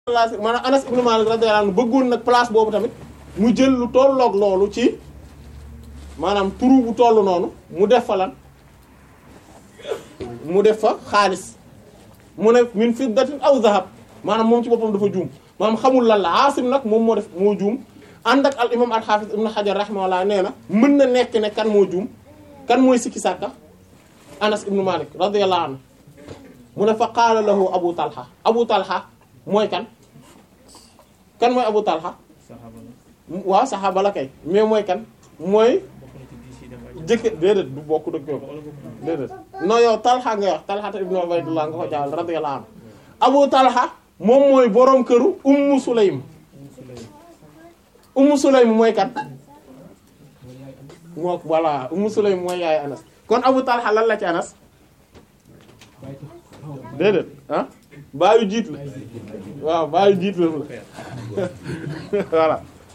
maanaam Anas ibnu Malik radiyallahu anhu bëggoon nag place boobu tamit mu jël lu tolloog loolu ci maanaam turu bu toll noonu mu def fa lan mu def fa xaalis mu ne min fiddatin aw zahab maanaam moom ci boppam dafa juum maanaam xamul lan la Asim nag moom moo def moo juum ànd ak al imam al hafiz ibnu Hajar rahimahullah nee na mën na nekk ne kan moo juum kan mooy sikki sàkka Anas ibnu Malik radiyallahu anhu mu ne fa qaala lahu Abu Talha Abu Talha mooy kan kan mooy Abu Talha waaw saxaaba la kay mais mooy kan mooy jëkk déedéet du bokk dëgg yow déedéet non yow Talha nga wax Talha ibnu Ubaydullah nga ko jaawal radiyallahu anhu Abu Talha moom mooy boroom këru Ummu Sulaym Ummu Sulaym mooy kan moo voilà Ummu Sulaym mooy yaay Anas kon Abu Talha lan la ci Anas déedéet ah baayu jiit la waaw baayu jiit la voilà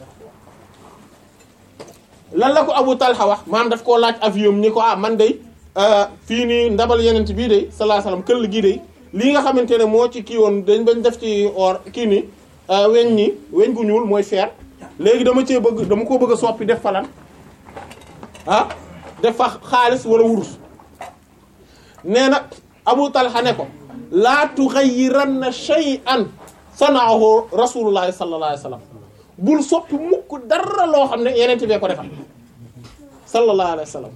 lan la ko Abu Talha wax maanaam daf koo laaj avion ni ko ah man de fii nii ndabal yeneen bii de sallallahu alayhi wasallam këll gii de lii nga xamante ne moo ci kii woon dañ bañ def ci or kii nii weñ ñi weñ gu ñuul mooy fer léegi dama cee bëgg dama ko bëgg a soppi def fa lan ah def fa xaalis wala wurus nee na Abu Talha ne ko laa tughayyiranna shay'an sana'ahu rasulullahi sallallahu alayhi wasallam bul soppi mukk dara loo xam ne yeneen bee ko defal sallallahu alayhi wasallam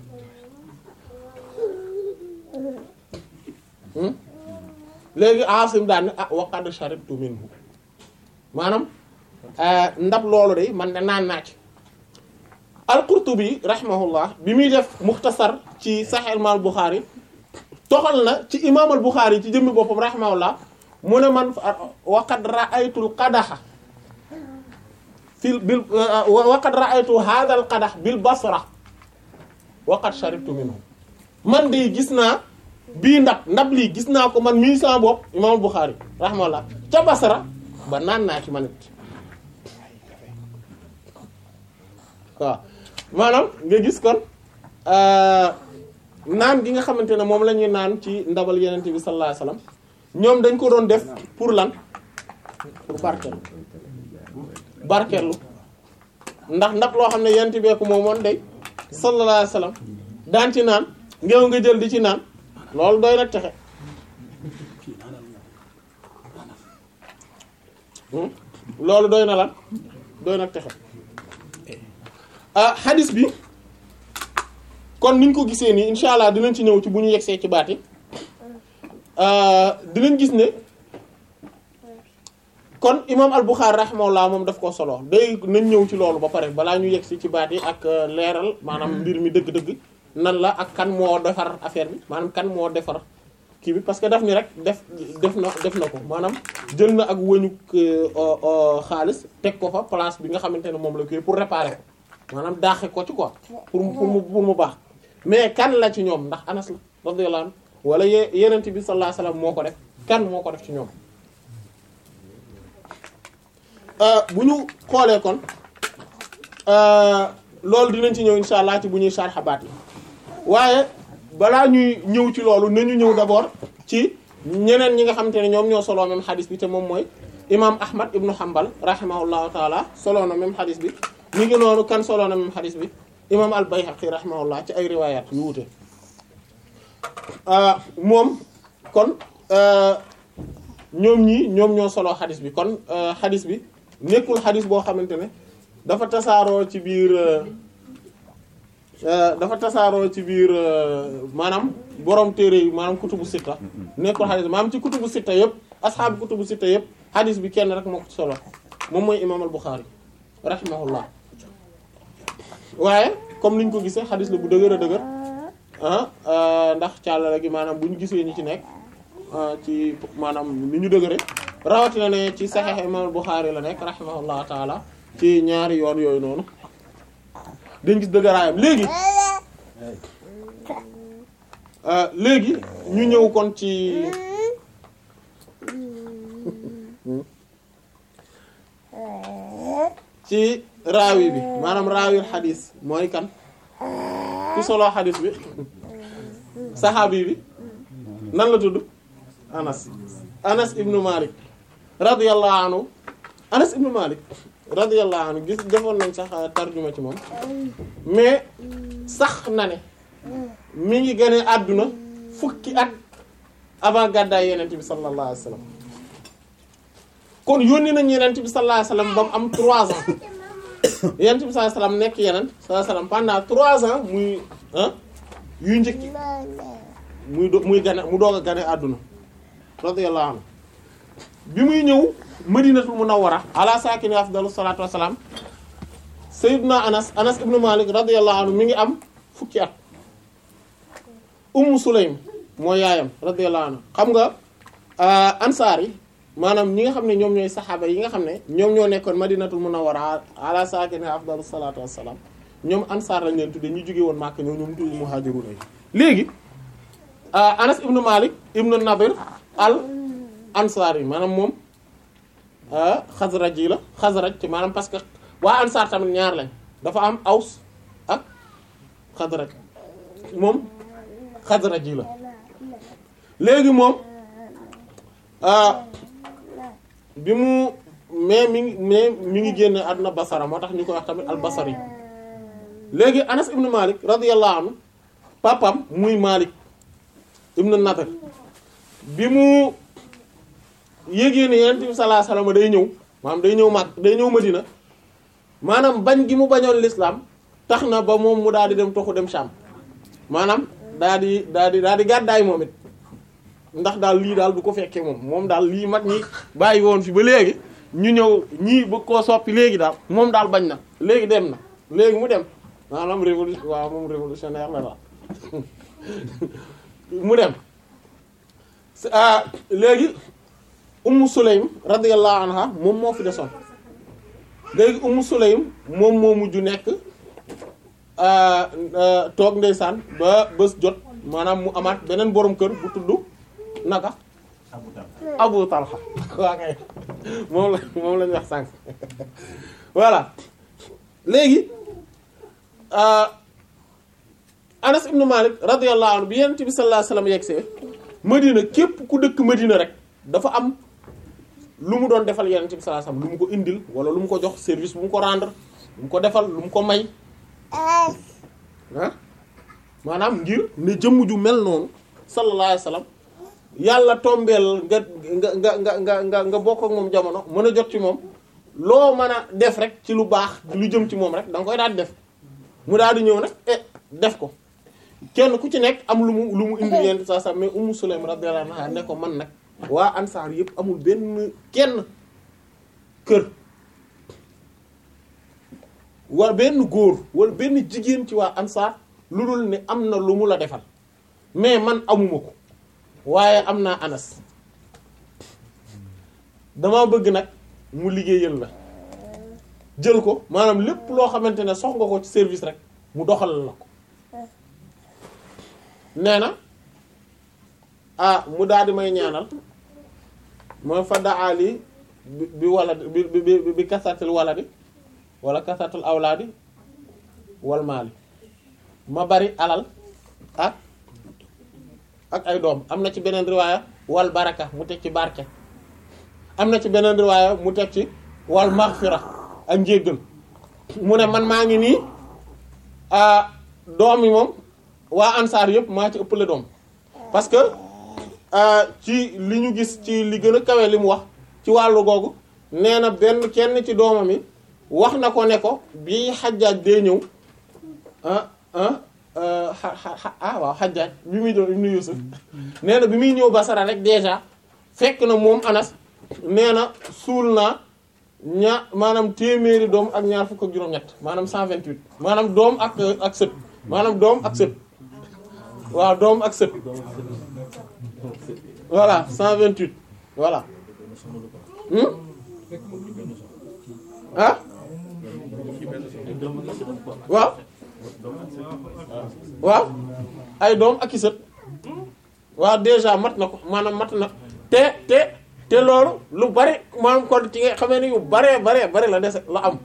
léegi Asim daan ne ah wa qad sharibtu minhu maanaam ndab loolu de man de naan naa ci al-Qurtubi rahimahullah bi muy def muxtasar ci Sahih al-Bukhari toxal na ci imaam al-Bukhari ci jëmmi boppam rahimahullah mu ne man waqad ra'aytul qadaha fil bil waqad ra'aytu hadha al-qadah bil basra waqad sharibtu minhu man de gis naa bii ndab ndab lii gis naa ko man mii sama bopp imaam al-Bukhari rahimahullah ca basra ba naan naa ci man it waaw maanaam nga gis kon naan gi nga xamante ne moom la ñuy naan ci ndabal yeneen bi sallallahu alayhi wasallam ñoom dañ ko doon def pour lan pour barkeelu barkeelu ndax ndab loo xam ne yeneen bee ko moomoon day sallallahu alayhi wasallam daan ci naan ngeew nga jël di ci naan loolu doy na texe loolu doy na lan doy na texe ah hadis bi kon niñ ko gisee nii incha allah dinañ ci ñëw ci bu ñu yegsee ci baat yi dinañ gis ne kon imam al-Bukhari rahimahullah moom daf ko solo day nañ ñëw ci loolu ba pare balaa ñu yegsi ci baat yi ak leeral maanaam mbir mi dëgg-dëgg nan la ak kan moo defar affaire bi maanaam kan moo defar kii bi parce que daf ni rek def def na def na ko maanaam jël na ak wëñu xaalis teg ko fa place bi nga xamante ne moom la koy pour réparer ko maanaam daaxe ko ci quoi pour pour mu pour mu baax mais kan la ci ñoom ndax Anas la radiyallahu anhu wala ye yenent bi sallallahu alayhi wasallam moo ko def kan moo ko def ci ñoom bu ñu xoolee kon loolu dinañ ci ñëw insha allah ci bu ñuy sarxa baat yi waaye balaa ñuy ñëw ci loolu nañu ñëw d'abord ci ñeneen ñi nga xamante ne ñoom ñoo soloo même xadis bi te moom mooy imam ahmad ibnu hanbal rahimahullahu taala soloo na même xadis bi mi ngi noonu kan soloo na même xadis bi imam al bayhaqi rahimahullah ci ay riwayat yu wute moom kon ñoom ñii ñoom ñoo soloo xadis bi kon xadis bi nekkul xadis boo xamante ne dafa tasaaroo ci biir dafa tasaaroo ci biir maanaam borom téere yi maanaam kutubu sitta nekkul xadis maanaam ci kutubu sitta yëpp asxaabu kutubu sitta yëpp xadis bi kenn rek moo ko solo moom mooy imam al Bukhari rahimahullah waaye comme niñ ko gisee xadis la bu dëgër a dëgër ah ndax càllala gi maanaam bu ñu gisee ñi ci nekk ci maanaam ni ñu dëgëre rawatina ne ci saxiix imam al Bukhari la nekk rahimahullah taala ci ñaari yoon yooyu noonu dañ gis dëgëraayam léegi léegi ñu ñëw kon ci ci raawi bi maanaam raawil xadis mooy kan ku solo xadis bi saxaabi bi nan la tudd Anas Anas ibnu Malik radiyallahu anhu Anas ibn Malik radiyallahu anhu gis defoon nañ sax tarjuma ci moom mais sax na ne mi ngi gën a àdduna fukki at avant gàddaay yenent bi sallallahu alayhi wasallam kon yónni nañ yenent bi sallallahu alayhi wasallam ba mu am 3 ans yenent bi sallallahu alayhi wasallam nekk yenent sallallahu alayhi wasallam pendant 3 ans muy ah yu njëkk muy do muy gane mu doog a gane àdduna radiyallahu anhu bi muy ñëw madinatul munawwara ala saakini afdalu salaatu wassalaam sayyiduna anas anas ibnu malik radiyallahu anhu mi ngi am fukki at ummu sulaym mooy yaayam radiyallahu anhu xam nga ansaar yi maanaam ñi nga xam ne ñoom ñooy saxaaba yi nga xam ne ñoom ñoo nekkoon madinatul munawwara ala saakini afdalu salaatu wassalaam ñoom ansaar lañ leen tudde ñu jóge woon Makka ñoom ñoom tudde muhaajiruun yi léegi anas ibnu malik ibnu nadir al ansaar yi maanaam moom xasraj yi la xasraj ci maanaam parce que waa ansaar tamit ñaar lañ dafa am aws ak xasraj moom xasraj yi la léegi moom bi mu mais mi ngi mais mi ngi génn àdduna basara moo tax ñu koy wax tamit al basari léegi anas ibnu malik radiyallahu anhu papam muy malik ibnu nadr bi mu yégée ne yonent bi sallallahu alayhi wasallam day ñëw maanaam day ñëw mag day ñëw madina maanaam bañ gi mu bañoon l'islam tax na ba moom mu daal di dem toxu dem Sham maanaam daal di daal di daal di gàddaay moom it ndax daal lii daal du ko fekkee moom moom daal lii mag ñi bàyyi woon fi ba léegi ñu ñëw ñii bëgg koo soppi léegi daal moom daal bañ na léegi dem na léegi mu dem maanaam révolution waaw moom révolutionnaire la daal mu dem léegi Ummu Sulaym radiyallahu anha moom moo fi desoon léegi Ummu Sulaym moom moo mujj nekk toog ndeysaan ba bés jot maanaam mu amaat beneen borom kër bu tudd naka Abu Talha waa kay moom la moom la ñu wax sànq voilà léegi Anas ibn Malik radiyallahu anhu bi Yonent bi sallallahu alayhi wasallam yegsee Madina képp ku dëkk Madina rek dafa am lu mu doon defal Yonent bi sallallahu alayhi wasallam lu mu ko indil wala lu mu ko jox service bu mu ko rendre lu mu ko defal lu mu ko may ah maanaam ngir ne jëmm ju mel noonu sallallahu alayhi wasallam yàlla tombeel nga nga nga nga nga nga bokk ak moom jamono mën a jot ci moom loo mën a def rek ci lu baax lu jëm ci moom rek da nga koy daal di def mu daal di ñëw nag eh def ko kenn ku ci nekk am lu mu lu mu indi yent saa sax mais Ummu Sulaym radiyallahu anha ne ko man nag waa ansaar yëpp amul benn kenn kër wala benn góor wala benn jigéen ci waa ansaar lu dul ne am na lu mu la defal mais man amuma ko waaye am naa anas dama bëgg nag mu liggéeyal la jël ko maanaam lépp loo xamante ne sox nga ko ci service rek mu doxal la ko nee na ah mu daal di may ñaanal mooy fa daali bi bi wala bi bi bi kasatil waladi wala kasatil awlaadi wal maali ma bari alal ak ak ay doom am na ci beneen riwaaya wal baraka mu teg ci barke am na ci beneen riwaaya mu teg ci wal maghfira ak njéggal mu ne man maa ngi nii doom yi moom waa ansaar yëpp maa ci ëppale doom parce que ci li ñu gis ci li gën a kawe li mu wax ci wàllu googu nee na benn kenn ci doomam yi wax na ko ne ko bi xajjaaj dee ñëw ah ah ah waaw xajjaaj bi muy doon ibnu Yusuf nee na bi muy ñëw Basara rek déjà fekk na moom Anas nee na suul naa ña maanaam téeméeri doom ak ñaar fukk ak juróom-ñett maanaam 128 maanaam doom ak ak sët maanaam doom ak sët waaw doom ak sët voilà 128 voilà ah waaw waaw ay doom ak i sët waaw déjà mat na ko maanaam mat na te te te loolu lu bari maanaam kon ci nga xamee ni yu baree baree bari la dese la am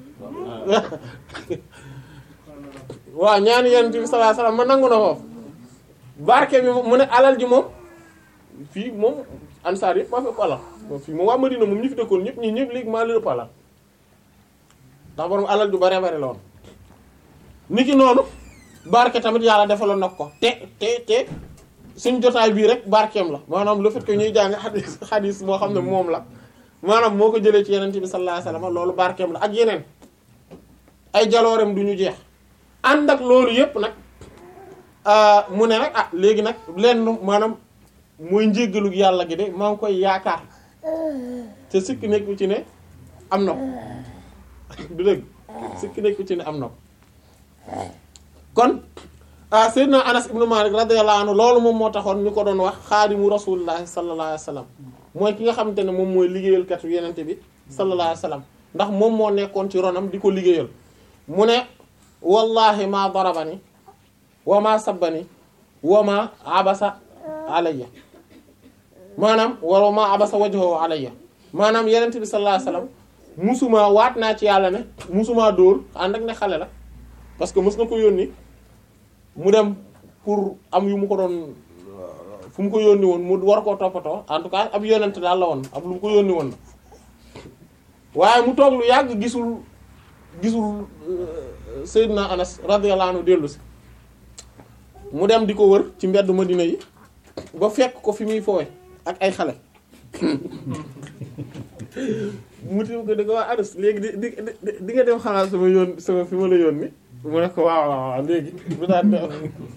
waaw ñaani yonent bi sallallahu alayhi wasallam ma nangu na foofu barke bi mu ne alal ji moom fii moom ansaar yëpp maa fi ëpp alal moom fii moom waa Madina moom ñi fi dëkkoon ñëpp ñi ñëpp léegi maa leen ëpp alal ndax borom alal ju bare bare la woon niki noonu barke tamit yàlla defaloon nag ko te te te suñ jotaay bii rek barkeem la maanaam le fait que ñuy jàng xadis xadis moo xam ne moom la maanaam moo ko jëlee ci yeneen bi sallallahu alayhi wasallam loolu barkeem la ak yeneen ay jaloorem du ñu jeex ànd ak loolu yépp nag mu ne nag ah léegi nag lenn maanaam mooy njéggalu yàlla gi de maa ngi koy yaakaar te sikki nekku ci ne am na ko du dëgg sikki nekku ci ne am na ko kon ah Seydina Anas ibnu Malik radiyallahu anhu loolu moom moo taxoon ñu ko doon wax xaadimu rasulillahi sallallahu alayhi wa sallam mooy ki nga xamante ne moom mooy liggéeyalkatu yenente bi sallallahu alayhi wa sallam ndax moom moo nekkoon ci ronam di ko liggéeyal mu ne wallahi ma darabani wa ma sabbani wa ma abasa alayya maanaam wa ma abasa wajhahu alayya maanaam yenente bi sallallahu alayhi wa sallam musuma waat naa ci yàlla ne musuma dóor ànd ak ne xale la parce que mës na ko yónni mu dem pour am yu mu ko doon fu mu ko yónni woon mu war koo toppatoo en tout cas ab yonent daal la woon ab lu mu ko yónni woon waaye mu toog lu yàgg gisul gisul Seydina Anas radiyallahu anhu dellu si mu dem di ko wër ci mbedd Madina yi ba fekk ko fi muy foowe ak ay xale mu tim ko di ko waa Anas léegi di di di nga dem xalaat sama yoon sama fi ma la yónni mu ne ko waaw waaw waaw léegi bu daan de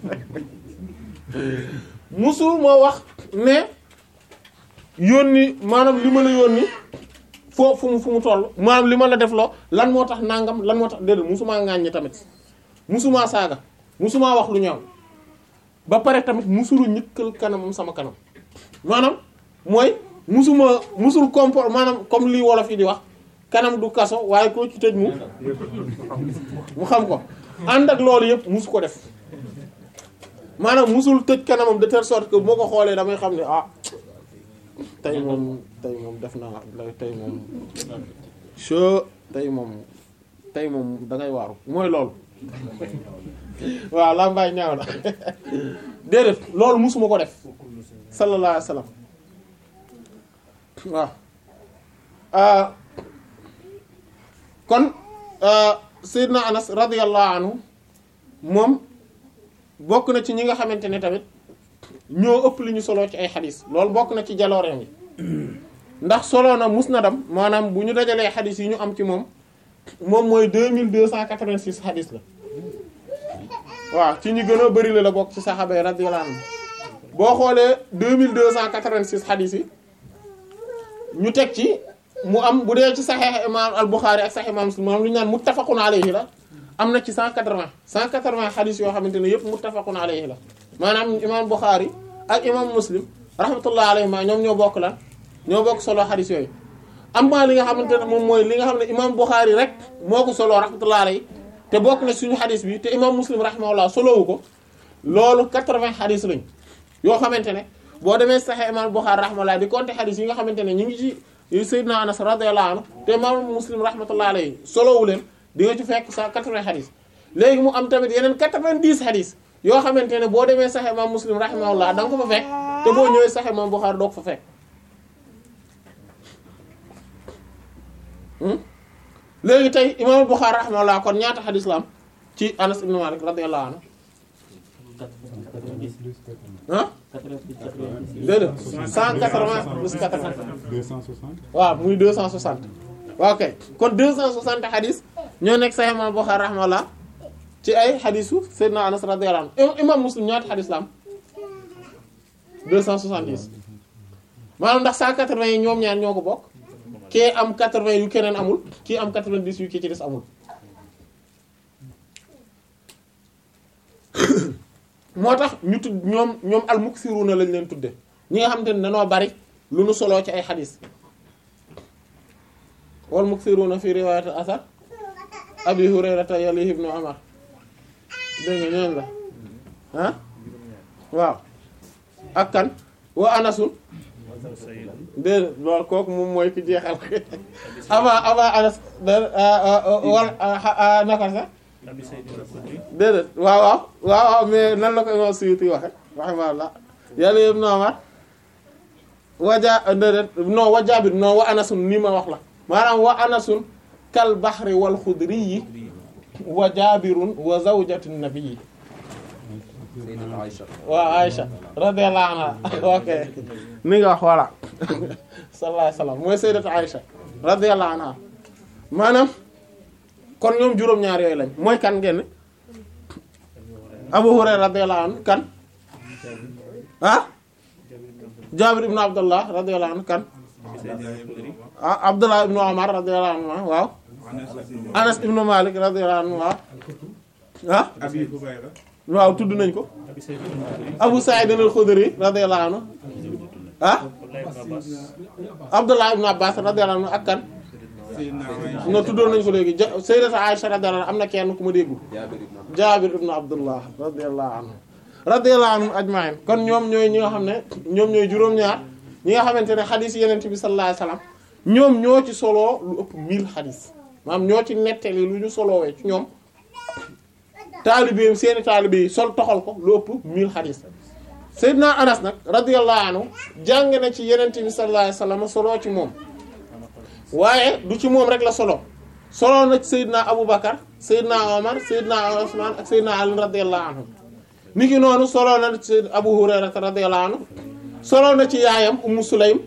musul moo wax ne yónni maanaam li ma la yónni foo fu mu fu mu toll maanaam li ma la def loo lan moo tax nangam lan moo tax déedéet musumaa ŋàññi tamit musumaa saaga musumaa wax lu ñaaw ba pare tamit musulu ñëkkal kanamam sama kanam maanaam mooy musuma musul comport maanaam comme lii wolof yi di wax kanam du kaso waaye koo ci tëj mu mu xam ko ànd ak loolu yëpp musu ko def maanaam musul tëj kanamam de telle sorte que moo ko xoolee damay xam ne ah tey moom tey moom def naa tey moom che tey moom tey moom da ngay waaru mooy loolu waaw laa mbaay ñaaw na déedéet loolu musuma ko def sallallahu alayhi wa sallam waaw kon Seydina Anas radiyallahu anhu moom bokk na ci ñi nga xamante ne tamit ñoo ëpp li ñu solo ci ay xadis loolu bokk na ci jalooreem yi ndax solo na musnadam maanaam bu ñu dajalee xadis yi ñu am ci moom moom mooy deux mille deux cent quatre-vingt-six xadis la waaw ci ñi gën a bari la la bokk ci saxaaba yi radiyallahu anhu boo xoolee deux mille deux cent quatre-vingt-six xadis yi ñu teg ci mu am bu dee ci saxeex imam al Bukhari ak saxeex imam Muslim moom lu ñu naan muttafaqun alayhi la am na ci 180 180 xadis yoo xamante ne yëpp muttafaqun alayhi la maanaam imam Bukhari ak imam Muslim rahmatullah alayhi ma ñoom ñoo bokk lan ñoo bokk solo xadis yooyu am na li nga xamante ne moom mooy li nga xam ne imam Bukhari rek moo ko solo rahmatullah alayhi te bokk na suñu xadis bi te imam Muslim rahimahullah solowu ko loolu 80 xadis lañ yoo xamante ne boo demee saxee imam Bukhari rahmatullah di compter xadis yi nga xamante ne ñu ngi ci Seydina Anas radiyallahu anhu te imam Muslim rahmatullah alayhi solowu leen di nga ci fekk sa 80 xadis léegi mu am tamit yeneen 90 xadis yoo xamante ne boo demee saxe imam muslim rahimahullah da nga ko fa fekk te boo ñëwee saxe imam Bukhari doo ko fa fekk léegi tey imam Bukhari rahimahullah kon ñaata xadis la am ci Anas ibn Malik radiyallahu anhu ah déedéet 180 plus 80 260. waaw muy 260 waaw kay kon 260 xadis ñoo nekk Sahih Imam Bukhari rahimahullah ci ay xadisu Seydina Anas radiyallahu anhu imam Muslim ñaata xadis la am 270 maanaam ndax 180 yi ñoom ñaar ñoo ko bokk kii am 80 yu keneen amul kii am 90 yu ki ci des amul moo tax ñu tudd ñoom ñoom al-muksiruna lañ leen tudde ñi nga xamante ne dañoo bari lu nu soloo ci ay xadis wal muksiruna fi riwayat asar abi hurayrata yalihi ibnu umar dégg nga ñooñu la ah waaw ak kan wa anasun déedéet loolu kooku moom mooy ki jeexal avant avant anas wal naka sax déedéet waaw waaw waaw waaw mais nan la ko imam Suyuti waxe rahimahullah yàlla ibnu umar waja déedéet non wa jaabir non wa anasun nii ma wax la maanaam wa anasun kal bahri wal xudri yi wa jaabirun wa zawjatu nabii Sayyidat Aïcha waaw Aïcha radiyallahu anha ok ni nga wax voilà sallallahu alayhi wasallam mooy sayyidat Aïcha radiyallahu anha maanaam kon ñoom juróom-ñaar yooyu lañ mooy kan ngeen Abu Hurayra radiyallahu anhu kan ah Jaabir ibn Abdullah radiyallahu anhu kan ah Abdullah ibn Umar radiyallahu anhu waaw Anas ibn Malik radiyallahu anhu waaw ah Abi Hubayra waaw tudd nañ ko Abu Sa'id al-Khudri radiyallahu anhu ah Abdullah ibn Abbas radiyallahu anhu ak kan Sayyidina Aïcha no tuddoon nañ ko léegi ja Sayyidatu Aisha radiyallahu anha am na kenn ku ma déggu Jaabir ibn Abdullah Jaabir ibn Abdullah radiyallahu anhu radiyallahu anhum ajma'in kon ñoom ñooy ñi nga xam ne ñoom ñooy juróom-ñaar ñi nga xamante ne xadis yeneen bi sallallahu alayhi wasallam ñoom ñoo ci soloo lu ëpp 1000 xadis maanaam ñoo ci nettali lu ñu soloowee ci ñoom taalibeem seeni taalibe yi sol toxal ko lu ëpp 1000 xadis Seydina Anas nag radiyallahu anhu jàng na ci yeneen bi sallallahu alayhi wasallam soloo ci moom waaye du ci moom rek la solo solo na ci Seydina Aboubacar Seydina Omar Seydina Ousmane ak Seydina Ali radiyallahu anhu ni ki noonu solo na ci Abu Hurayra radiyallahu anhu solo na ci yaayam Ummu Sulaym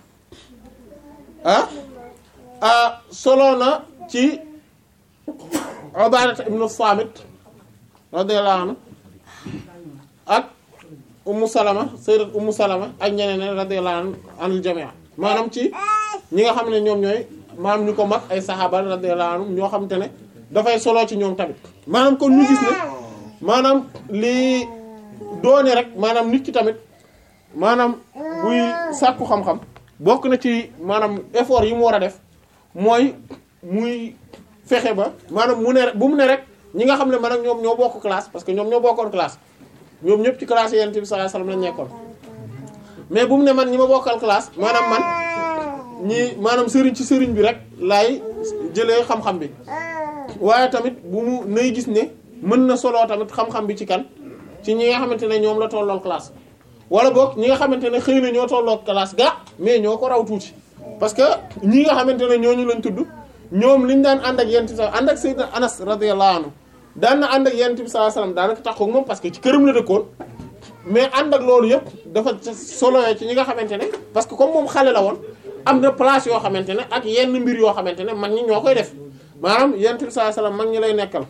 ah ah solo na ci Ubaadata ibnu Saamit radiyallahu anhu ak Ummu Salama Sayyidat Ummu Salama ak ñeneen radiyallahu anhu anil jamii maanaam ci ñi nga xam ne ñoom ñooy maanaam ñu ko mag ay saxaaba radiyallahu anhum ñoo xam te ne dafay solo ci ñoom tamit maanaam kon ñu gis ne maanaam lii doone rek maanaam nit ki tamit maanaam buy sàkku xam-xam bokk na ci maanaam effort yi mu war a def mooy muy fexe ba maanaam mu ne rek bu mu ne rek ñi nga xam ne man ak ñoom ñoo bokk classe parce que ñoom ñoo bokkoon classe ñoom ñëpp ci classe yonent bi sallallahu alayhi wasallam lañ nekkoon mais bu mu ne man ñi ma bokkal classe maanaam man ñi maanaam sëriñ ci sëriñ bi rek laay jëlee xam-xam bi waaye tamit bu mu nay gis ne mën na soloo tamit xam-xam bi ci kan ci ñi nga xamante ne ñoom la tollool classe wala boog ñi nga xamante ne xëy na ñoo tolloo classe ga mais ñoo ko raw tuuti parce que ñi nga xamante ne ñooñu lañ tudd ñoom liñ daan ànd ak yent bi sa ànd ak Seydina Anas radiyallahu anhu daan na ànd ak yent bi sallallahu alayhi wasallam daanaka taxaw moom parce que ci këram la dëkkoon mais ànd ak loolu yëpp dafa solo ci ñi nga xamante ne parce que comme moom xale la woon am na place yoo xamante ne ak yenn mbir yoo xamante ne mag ñi ñoo koy def maanaam yent bi sallallahu alayhi wasallam mag ñi lay nekkal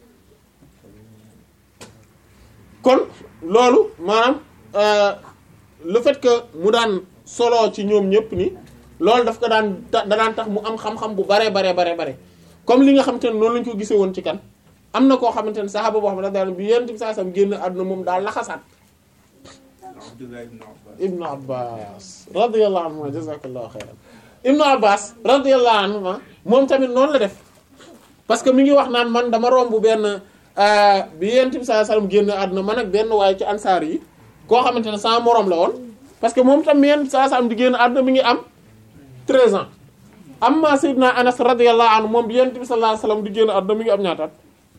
kon loolu maanaam le fait que mu daan solo ci ñoom ñëpp ni loolu daf ko daan da daan tax mu am xam-xam bu bare bare bare bare comme li nga xamante ne noonu lañu ko gisee woon ci kan am na koo xamante ne saxaaba boo xam ne daal bi yent bi sallallahu alayhi wasallam génn àdduna moom daal laxasaat Abdullah ibn Abbas ibnu abbas radiyallahu anhu jazakallahu xayran ibnu abbas radiyallahu anhu moom tamit noonu la def parce que mi ngi wax naan man dama romb benn bi yent bi sallallahu alayhi wasallam génn àdduna man ak benn waaye ci ansaar yi koo xamante ne sama morom la woon parce que moom tam yent bi sallallahu alayhi wasallam di génn àdduna mi ngi am 13 ans amma sayyidina anas radiyallahu anhu moom bi yent bi sallallahu alayhi wasallam di génn àdduna mi ngi am ñaata at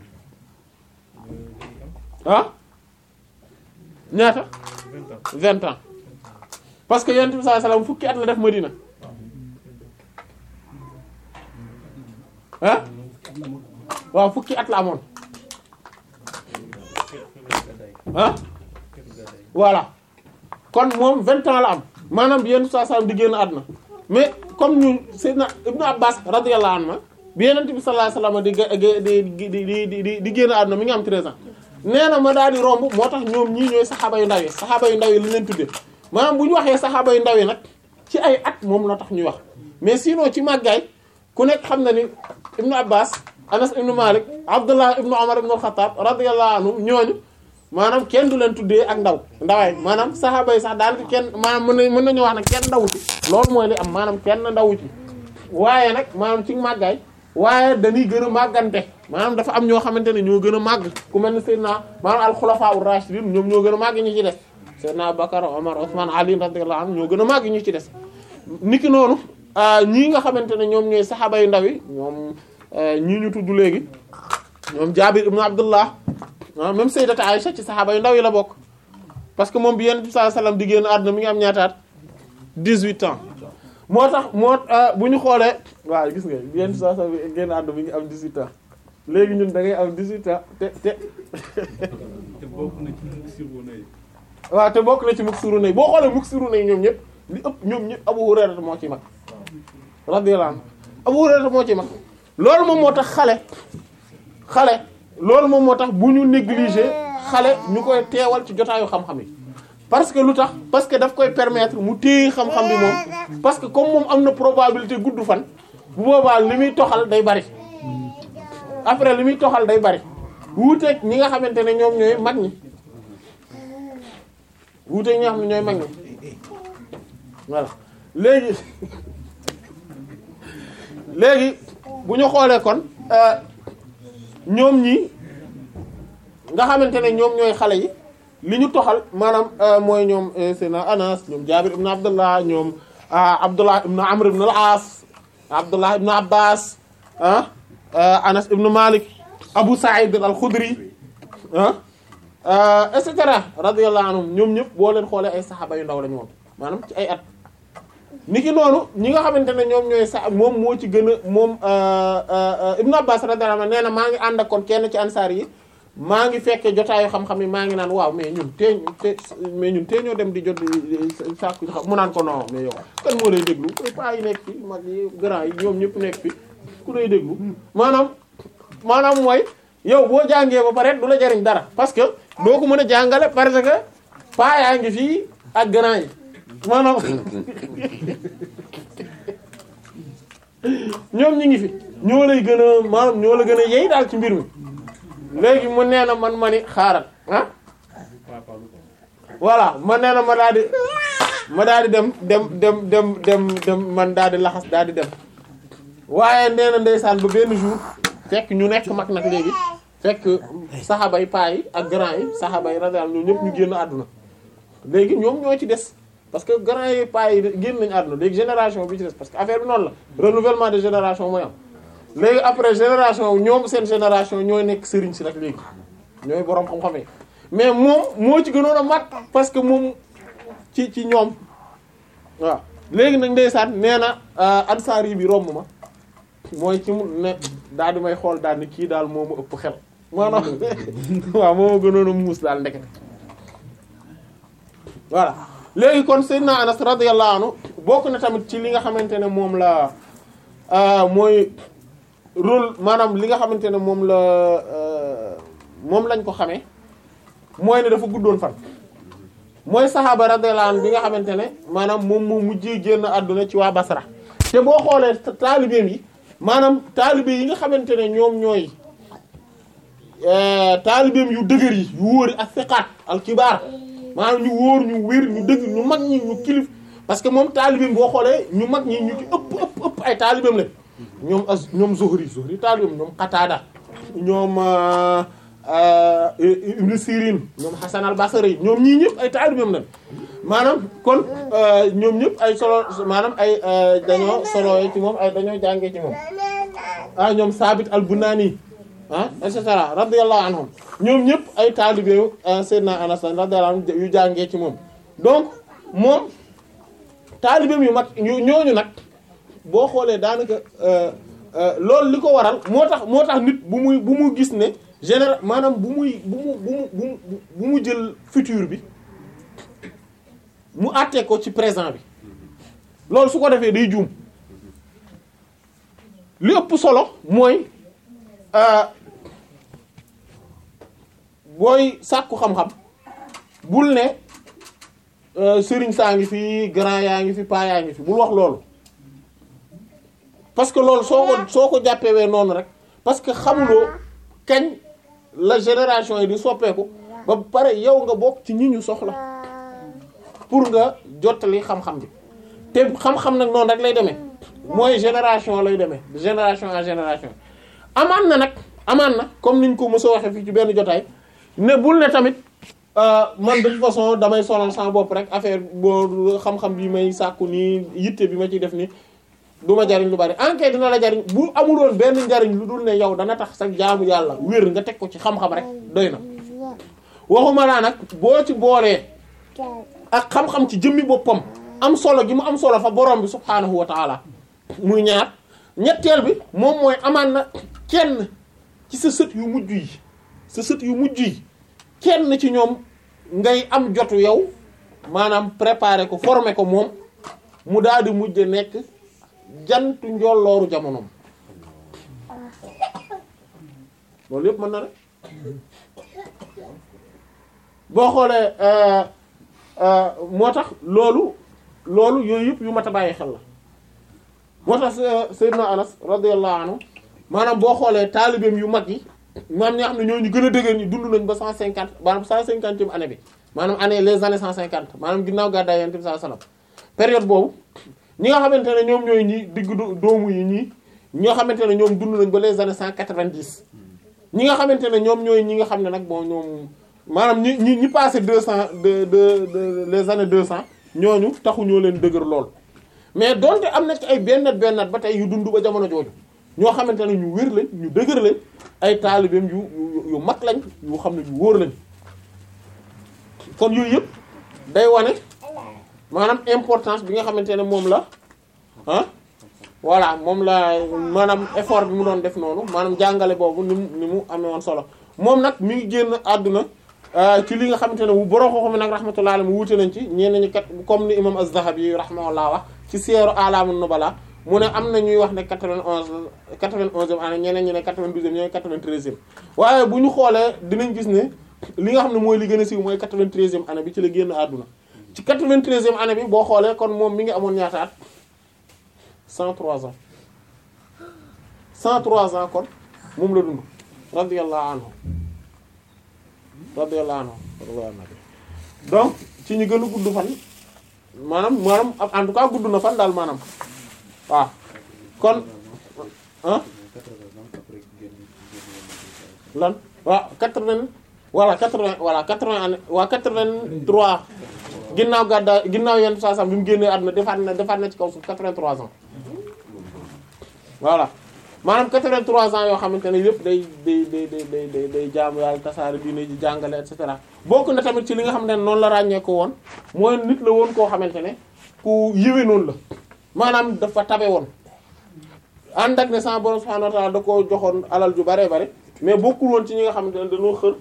ah ñaata 20 ans parce que yonent bi sallallahu alayhi wasallam fukki at la def Madina ah waaw fukki at la amoon ah voilà kon moom 20 ans la am maanaam bi yonent bi sallallahu alayhi wasallam di génn àdduna mais comme ñu Seydina Ibnu Abbas radiyallahu anhu bi yonent bi sallallahu alayhi wasallam di di di di di di génn àdduna mi ngi am 13 ans nee na ma daal di romb moo tax ñoom ñii ñooy saxaaba yu ndaw yi saxaaba yu ndaw yi lañ leen tuddee maanaam bu ñu waxee saxaaba yu ndaw yi nag ci ay at moom la tax ñuy wax mais sinon ci màggaay ku nekk xam na ni ibnu abbas anas ibnu malik abdullah ibnu umar ibnu xattaab radiyallahu anhum ñooñu maanaam kenn du leen tuddee ak ndaw ndawaay maanaam saxaaba yi sax daanaka kenn maanaam mën na mën nañu wax ne kenn ndawu ci loolu mooy li am maanaam kenn ndawu ci waaye nag maanaam ci màggaay waaye dañuy gën a màggante maanaam dafa am ñoo xamante ne ñoo gën a màgg ku mel ne Seydina maanaam al-xulafaa ur-raashidin ñoom ñoo gën a màgg ñi ci des Seydina Bakar Omar Ousmane Ali radiyallahu anhu ñoo gën a màgg ñi ci des niki noonu ñii nga xamante ne ñoom ñooy saxaaba yu ndaw yi ñoom ñii ñu tudd léegi ñoom Jaabir ibnu Abdullah même Sayyidata Aïcha ci saxaaba yu ndaw yi la bokk parce que moom bi Yonent bi sallallahu alayhi wasallam di génn àdduna mi ngi am ñaataat dix-huit ans moo tax moo ah, bu ñu xoolee waaw gis nga yenn saa saa génn àdduna bi ngi am dix-huit ans léegi ñun da ngay am dix-huit ans te te te bokk na ci mu sirona yi waaw te bokk na ci muksiruna yi boo xoolee muksiruna yi ñoom ñëpp li ëpp ñoom ñëpp Abu Hurayra moo ci mag radiyallahu anhu Abu Hurayra moo ci mag loolu moom moo tax xale xale loolu moom moo tax bu ñu négliger xale ñu koy teewal ci jotaayu xam-xam yi parce que lu tax parce que daf koy permettre mu téye xam-xam bi moom parce que comme moom am na probabilité gudd fan bu boobaa li muy toxal day bari après li muy toxal day bari wuuteeg ñi nga xamante ne ñoom ñooy mag ñi wuuteeg ñi nga xam ne ñooy mag ñi voilà léegi léegi bu ñu xoolee kon euh, ñoom ñi nga xamante ne ñoom ñooy xale yi li ñu toxal maanaam euh, mooy ñoom euh, Seydina Anas ñoom Jaabir ibn Abdullah ñoom ah, Abdullah ibn Amr ibn al-As Abdullah ibn Abbas ah euh, Anas ibn Malik Abu Sa'id al-Khudri ah et cetera radiyallahu anhum ñoom ñëpp boo leen xoolee ay saxaaba yu ndaw lañu woon maanaam ci ay at niki noonu ñi nga xamante ne ñoom ñooy sa moom moo ci gën a moom Ibn Abbas radiyallahu anhu nee na maa ngi ànd ak kon kenn ci ansaar yi maa ngi fekkee jotaayu xam-xam yi maa ngi naan waaw mais ñun tee te mais ñun tee ñoo dem di jot sàkku xam mu naan ko non mais yow kan moo lay déglu paa yi nekk fi mag yi grand yi ñoom ñëpp nekk fi ku lay déglu maanaam maanaam mooy yow boo jàngee ba pare du la jariñ dara parce que doo ko mën a jàngale parce que paa yaa ngi fii ak grand yi maanaam ñoom ñi ngi fi ñoo lay gën a maanaam ñoo la gën a yey daal ci mbir mi léegi mu nee na man ma ni xaaral ah voilà ma nee na ma daal di ma daal di dem dem dem dem dem dem man daal di laxas daal di dem waaye nee na ndeysaan ba benn jour fekk ñu nekk mag nag léegi fekk saxaaba yi paa yi ak grand yi saxaaba yi radiyallahu ñoom ñëpp ñu génn àdduna léegi ñoom ñoo ci des parce que grand yi paa yi génn nañu àdduna léegi génération bi ci des parce que affaire bi noonu la renouvellement de génération mooy am léegi après génération ñoom seen génération ñooy nekk sëriñ si nag léegi ñooy boroom xam-xam yi mais moom moo ci gënoon a mat parce que moom ci ci ñoom waaw léegi nag ndeysaan nee na ansaar yi bi romb ma mooy ci mu ne daal di may xool daal ni kii daal moo ma ëpp xel maanaam waaw moo ma gënoon a muus daal ndekete voilà léegi kon Seydina Anas radiyallahu anhu bokk na tamit ci li nga xamante ne moom la mooy rôle maanaam li nga xamante ne moom la moom lañ ko xamee mooy ne dafa guddoon fan mooy saxaaba radiyallahu anhu bi nga xamante ne maanaam moom moo mujjee génn àdduna ci waa Basra te boo xoolee taalibeem yi maanaam taalibe yi nga xamante ne ñoom ñooy taalibeem yu dëgër yi yu wóori ak fiqaat al kibaar maanaam ñu wóor ñu wér ñu dëgg ñu mag ñi ñu kilif parce que moom taalibeem boo xoolee ñu mag ñi ñu ci ëpp ëpp ëpp ay taalibeem lañ ñoom as ñoom Zuhri Zuhri taalibeem ñoom Qatada ñoom Ibn Sirin ñoom Hasan al Basri ñoom ñii ñëpp ay taalibeem lañ maanaam kon ñoom ñëpp ay solo maanaam ay dañoo solo ci moom ay dañoo jàngee ci moom ah ñoom Sabit al Bunani ah et cetera radiyallahu anhum ñoom ñëpp ay taalibe Seydina Anas radiyallahu anhu yu jàngee ci moom donc moom taalibeem yu mag ñooñu nag boo xoolee daanaka loolu li ko waral moo tax moo tax nit bu muy bu mu gis ne général maanaam bu muy bu mu bu mu bu mu jël futur bi mu àtte ko ci présent bi loolu su ko defee day juum li ëpp solo mooy booy sàkku xam-xam bul ne sëriñ saa ngi fi grand yaa ngi fi paa yaa ngi fi bul wax loolu parce que loolu soo ko soo ko jàppewee noonu rek parce que xamuloo kañ la génération yi di soppeeku ba pare yow nga bokk ci ñi ñu soxla pour nga jottali xam-xam bi te xam-xam nag noonu rek lay demee mooy génération lay demee de génération en génération amaan na nag amaan na comme niñ ko mos a waxee fii ci benn jotaay ne bul ne tamit man de toute façon damay sonal sama bopp rek affaire boo xam-xam bi may sàkku nii yitte bi ma ciy def nii du ma jariñ lu bari enquête dina la jariñ bu amuloon benn njariñ lu dul ne yow dana tax sa jaamu yàlla wér nga teg ko ci xam-xam rek doy na waxuma laa nag boo ci boolee ak xam-xam ci jëmmi boppam am solo gi mu am solo fa borom bi subhaanahu wa taala muy ñaar ñetteel bi moom mooy amaan na kenn ci sa sët yu mujj yi sa sët yu mujj yi kenn ci ñoom ngay am jotu yow maanaam préparer ko former ko moom mu daal di mujj nekk jantu njollooru jamonoom loolu yëpp mën na rek boo xoolee moo tax loolu loolu yooyu yëpp yu mat a bàyyi xel la moo tax Seydina Anas radiyallahu anhu maanaam boo xoolee taalibeem yu mag yi maanaam ñi nga xam ne ñoo ñu gën a dëgër ñi dund nañ ba cent cinquante maanaam cent cinquantième année bi maanaam année les années cent cinquante maanaam ginnaaw gàddaay Yonent bi sallallahu alayhi wasallam période boobu ñi nga xamante ne ñoom ñooy ñi diggu doomu yi ñii ñi nga xamante ne ñoom dund nañ ba les années cent quatre-vingt-dix ñi nga xamante ne ñoom ñooy ñi nga xam ne nag bon ñoom maanaam ñi ñi ñi passé deux cent de de de les années deux cent ñooñu taxu ñoo leen dëgër lool mais donte am na ci ay bennat bennat ba tey yu dund ba jamono jooju ñoo xamante ne ñu wér lañ ñu dëgër lañ ay taalibeem yu yu mag lañ yu xam ne yu wóor lañ kon yooyu yëpp day wane maanaam importance bi nga xamante ne moom la ah voilà moom la maanaam effort bi mu doon def noonu maanaam jàngale boobu ni mu ni mu amee woon solo moom nag mi ngi génn àdduna ci li nga xamante ne bu borom xooxam nag rahmatullah alayhi mu wuute nañ ci ñenn ñi kat comme ni imam az-Zahabi rahimahullah wax ci Siyar A'lam an-Nubala mu ne am na ñuy wax ne 91 91e année ñeneen ñi ne 92e ñeneen 93e waaye bu ñu xoolee dinañ gis ne li nga xam ne mooy li gën a siiw mooy 93e année bi ci la génn àdduna ci 93e année bi boo xoolee kon moom mi ngi amoon ñaata at 103 ans 103 ans kon moom la dund radiyallahu anhu radiyallahu anhu donc ci ñu gën a gudd fan maanaam maanaam en tout cas gudd na fan daal maanaam waaw kon ah lan waaw quatre-vingt voilà quatre-vingt voilà quatre-vingt année waa quatre-vingt-trois ginnaaw gàddaa ginnaaw yenn saa sam bi mu génnee àdduna defaat na defaat na ci kaw suuf quatre-vingt-trois ans voilà maanaam 83 ans yoo xamante ne yëpp day day day day day day jaamu yàlla tasaare diine ji jàngale et cetera bokk na tamit ci li nga xam ne noonu la ràññee ko woon mooy nit la woon koo xamante ne ku yiwe noonu la maanaam dafa tabe woon ànd ak ne sama borom subhanahu wa ta'ala da koo joxoon alal ju bare bare mais bokkul woon ci ñi nga xamante ne dañoo xër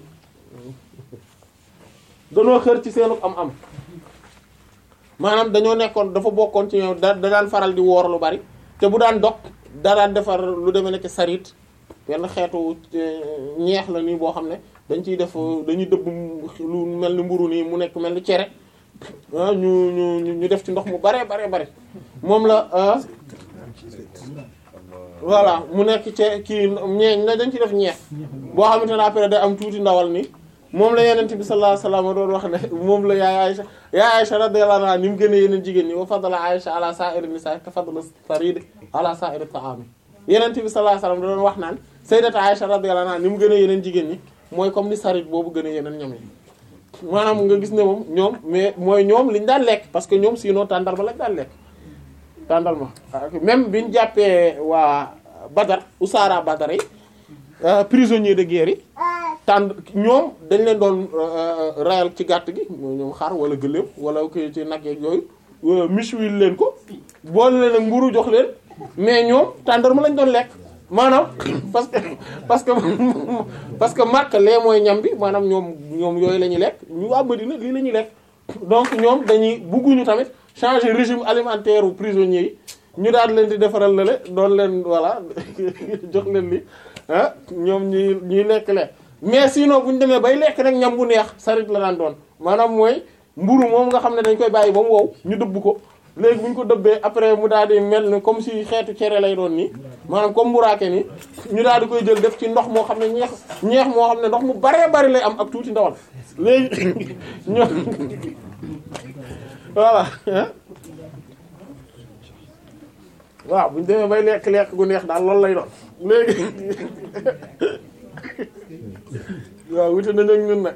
dañoo xër ci seenu am-am maanaam dañoo nekkoon dafa bokkoon ci ñoom da da daan faral di woor lu bari te bu daan dog da daan defar lu demee nekk sarit benn xeetu ñeex la nii boo xam ne dañ ciy def dañuy dëbb lu mel ni mburu nii mu nekk mel ni cere ah ñu ñu ñu def ci ndox mu bare bare bare moom la voilà mu nekk ci kii ñeeñ na dañ ci def ñeex boo xamante ne après day am tuuti ndawal ni moom la yenente bi sallallahu alayhi wasallam doon wax ne moom la yaay Aisha yaay Aisha radiyallahu anha ni mu gën a yeneen jigéen ñi wa fadala Aisha ala sa'iri nisa ka fadla sarid ala sa'iri ta'ami yenente bi sallallahu alayhi wasallam da doon wax naan sayyidat Aisha radiyallahu anha ni mu gën a yeneen jigéen ñi mooy comme ni sarid boobu gën a yeneen ñam yi maanaam nga gis ne moom ñoom mais mooy ñoom liñ daan lekk parce que ñoom sinon tàndarma lañ daan lekk tàndarma même biñu jàppee waa Badar usaara Badar yi prisonnier de guerre yi tànd ñoom dañ leen doon rayal ci gàtt gi ñoom xar wala gëléem wala ki ci nag yeeg yooyu michuwil leen ko boole leen ak mburu jox leen mais ñoom tàndarma lañ doon lekk maanaam parce que parce que parce que Makka lee mooy ñam bi maanaam ñoom ñoom yooyu la ñuy lekk ñu waa Madina lii la ñuy lekk donc ñoom dañuy bugguñu tamit changer régime alimentaire u prisonniers yi ñu daal leen di defaral lale doon leen voilà jox leen li ah ñoom ñuy ñuy lekk lekk mais sinon bu ñu demee bay lekk rek ñam bu neex sarit la daan doon maanaam mooy mburu moom nga xam ne dañ koy bàyyi ba mu wow ñu dëbb ko léegi bu ñu ko dëbbee après mu daal di mel ni comme si xeetu cere lay doon nii maanaam comme mburaake ni ñu daal di koy jël def ci ndox moo xam ne ñeex ñeex moo xam ne ndox mu baree bari lay am ak tuuti ndawal léegi ñoo voilà waaw bu ñu demee bay lekk lekk gu neex daal loolu lay doon léegi waaw wute nañu ak ñun nag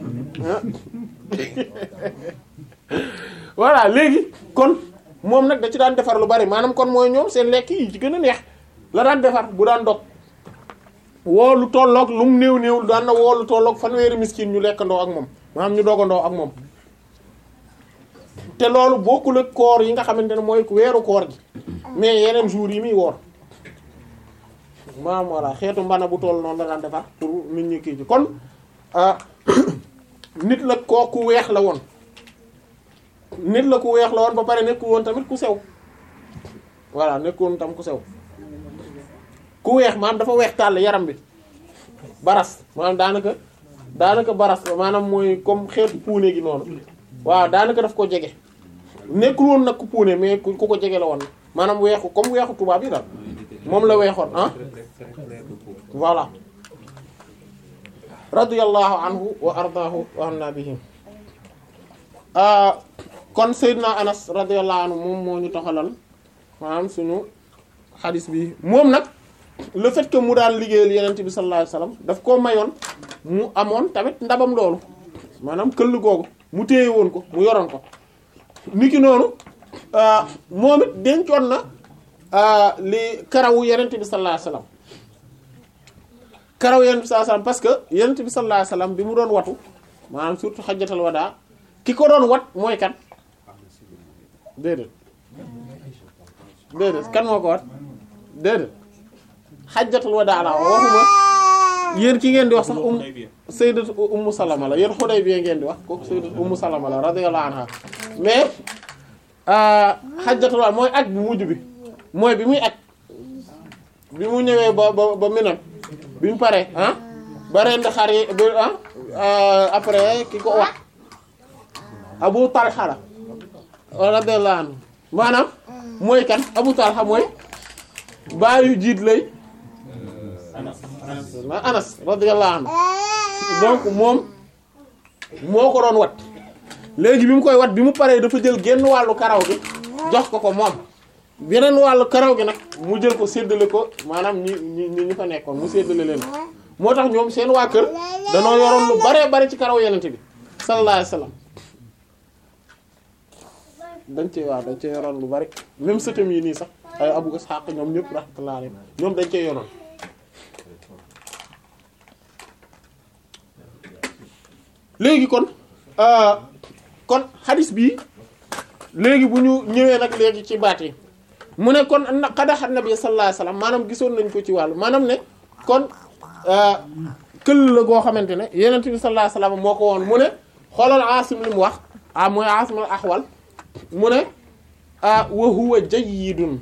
voilà léegi kon moom nag da ci daan defar lu bari maanaam kon mooy ñoom seen lekk yi ci gën a neex la daan defar bu daan dog woo lu tolloog lu mu néew néew daan na woo lu tolloog fanweeri miskin ñu lekkandoo ak moom maanaam ñu dogandoo ak moom te loolu bokkul ak koor yi nga xamante ne mooy weeru koor gi mais yeneen jours yi muy woor maam voilà xeetu mbana bu toll noonu la daan defar pour nit ñi kii ci kon ah nit la koo ku weex la woon nit la ku weex la woon ba pare nekkul woon tamit ku sew voilà nekkul woon tam ku sew ku weex maanaam dafa weex tàll yaram bi baras maanaam daanaka daanaka baras la maanaam mooy comme xeetu puune gi noonu waaw daanaka daf ko jege nekkul woon nag ku puune mais ku ku ko jege la woon maanaam weexu comme weexu tubaab yi daal moom la weexoon ah voilà radiyallahu anhu wa ardaahu wa anna bihi kon Seydina Anas radiyallahu anhu moom moo ñu taxalal maanaam suñu xadis bi moom nag le fait que mu daan liggéeyal yenent bi sallallahu alayhi wasallam daf koo mayoon mu amoon tamit ndabam loolu maanaam këll googu mu téye woon ko mu yoroon ko niki noonu moom it dencoon na li karawu yenent bi sallallahu alayhi wasallam karawu yenent bi sallallahu alayhi wasallam parce que yenent bi sallallahu alayhi wasallam bi mu doon watu maanaam surtout xajjatal wadaa ki ko doon wat mooy kan déedéet déedéet kan moo ko wat déedéet xajjatul wadaa la waxuma yéen ki ngeen di wax sax um sayyidat ummu salama la yéen Hudaybiya ngeen di wax kooku sayyidat ummu salama la radiyallahu anha mais xajjatul wadaa mooy aj bu mujj bi mooy bi muy aj bi mu ñëwee ba ba ba Mina bi mu paree ah ba rend xar yi ba ah après ki ko wax Abu Talha la radiyallahu anhu maanaam mooy kan Abu Talha mooy baayu jiit lay na Anas radiyallahu anhu donc moom moo ko doon wat léegi bi mu koy wat bi mu paree dafa jël genn wàllu karaw gi jox ko ko moom beneen wàllu karaw gi nag mu jël ko séddale ko maanaam ñi ñi ñi fa nekkoon mu séddale leen moo tax ñoom seen waa kër danoo yoroon lu bare bare ci karaw yenente bi sallallahu alayhi wasallam dañ cee waaw dañ cee yoroon lu bari même sëtam yi nii sax ay Abu Ishaq ñoom ñëpp rahmatullah alayhi ñoom dañ cee yoroon léegi kon kon xadis bi léegi bu ñu ñëwee nag léegi ci baat yi mu ne kon na xadaxat nabi sallallahu alayhi wasallam maanaam gisoon nañ ko ci wàllu maanaam ne kon këll la goo xamante ne yenent bi sallallahu alayhi wasallam moo ko woon mu ne xoolal Asim li mu wax ah mooy Asim al Ahwal mu ne ah wa huwa jayyidun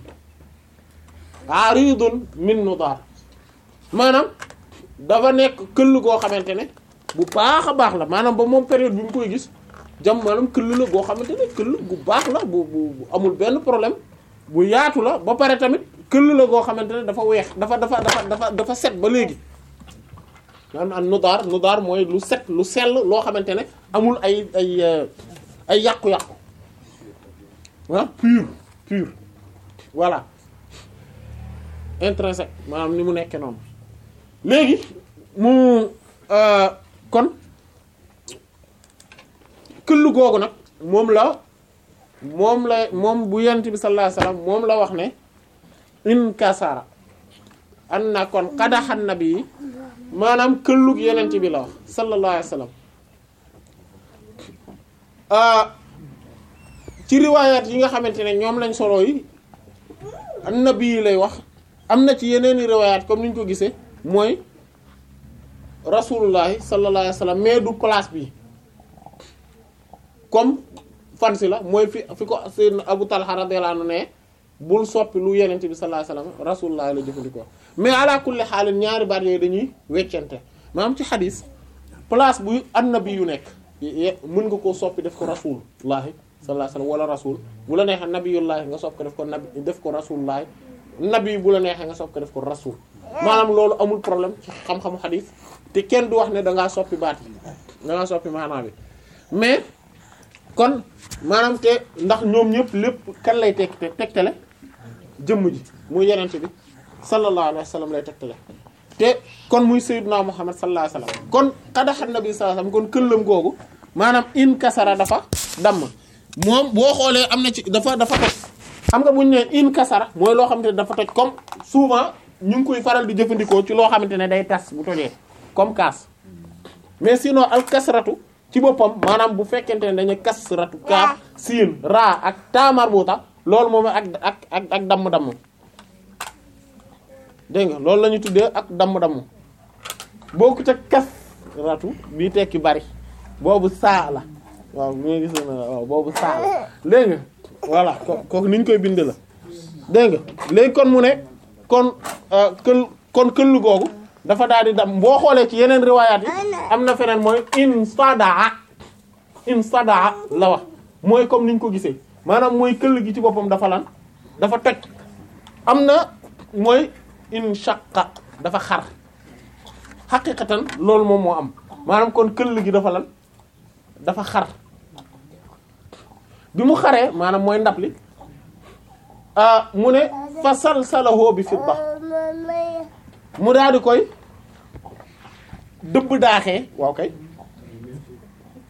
aridun min nudar maanaam dafa nekk këll goo xamante ne bu baax a baax la maanaam ba moom période bi mu koy gis jam maanaam këll la goo xamante ne këll gu baax la bu bu amul benn problème bu yaatu la ba pare tamit këll la goo xamante ne dafa weex dafa dafa dafa dafa dafa set ba léegi maanaam an nudaar nudaar mooy lu set lu sell loo xamante ne amul ay ay ay yàqu-yàqu ah pur pur voilà intrinsèque maanaam ni mu nekkee noonu léegi mu kon këll googu nag moom la moom la moom bu yent bi sallallahu alayhi wasallam moom la wax ne in kasara an na kon xadaxan na bi maanaam këllug yenent bi la wax sallallahu alayhi wasallam ci riwaayaat yi nga xamante ne ñoom lañ solo yi annabi yi lay wax am na ci yeneeni riwaayaat comme niñ ko gisee mooy rasulullahi sallallahu alayhi wasallam mais du place bi comme fan si la mooy fi fi ko sayyidna Abu Talha radiyallahu anhu ne bul soppi lu yenente bi sallallahu alayhi wasallam rasulullahi la jëfandikoo mais ala kulli xaalin ñaari baat yooyu dañuy weccante maanaam ci xadis place bu annabi yu nekk mën nga koo soppi def ko rasulullahi sallallahu alayhi wasallam wala rasul bu la neexee nabiyullahi nga sopp ko def ko nabi def ko rasulullahi nabi bu la neexee nga sopp ko def ko rasul maanaam loolu amul problème ci xam-xamu xadis te kenn du wax ne da ngaa soppi baat yi da ngaa soppi maanaam bi mais kon maanaam te ndax ñoom ñëpp lépp kan lay teg tegtale jëmm ji muy yenente bi sallallahu alayhi wasallam lay tegtale te kon muy sayyiduna muhammad sallallahu alayhi wasallam kon xadaxat nabi sallallahu alayhi wasallam kon këllam googu maanaam in kasara dafa damm moom boo xoolee am na ci dafa dafa toj xam nga bu ñu nee in kasara mooy loo xamante ne dafa toj comme souvent ñu ngi koy faral di jëfandikoo ci loo xamante ne day tas bu tojee comme kaas mais sinon al kasratu ci boppam maanaam bu fekkente ne dañuy kasratu kaaf siin raa ak taa marbuta loolu moom ak ak ak ak damm-damm dégg nga loolu la ñu tuddee ak damm-damm bokkut ak kasratu bii tekki bari boobu saa la waaw mi ngi gis na waaw boobu saa la dégg nga voilà ko kooku ni ñu koy bindee la dégg nga léegi kon mu ne kon kël kon këllu googu dafa daal di dam boo xoolee ci yeneen riwaayaat yi am na feneen mooy in sadaa in sadaa la wax mooy comme niñ ko gisee maanaam mooy këll gi ci boppam dafa lan dafa toj am na mooy in shaqqa dafa xar xaqiqatan loolu moom moo am maanaam kon këll gi dafa lan dafa xar bi mu xaree maanaam mooy ndab li mu ne fa salsalahu bi fidda mu daal di koy dëbb daaxee waaw kay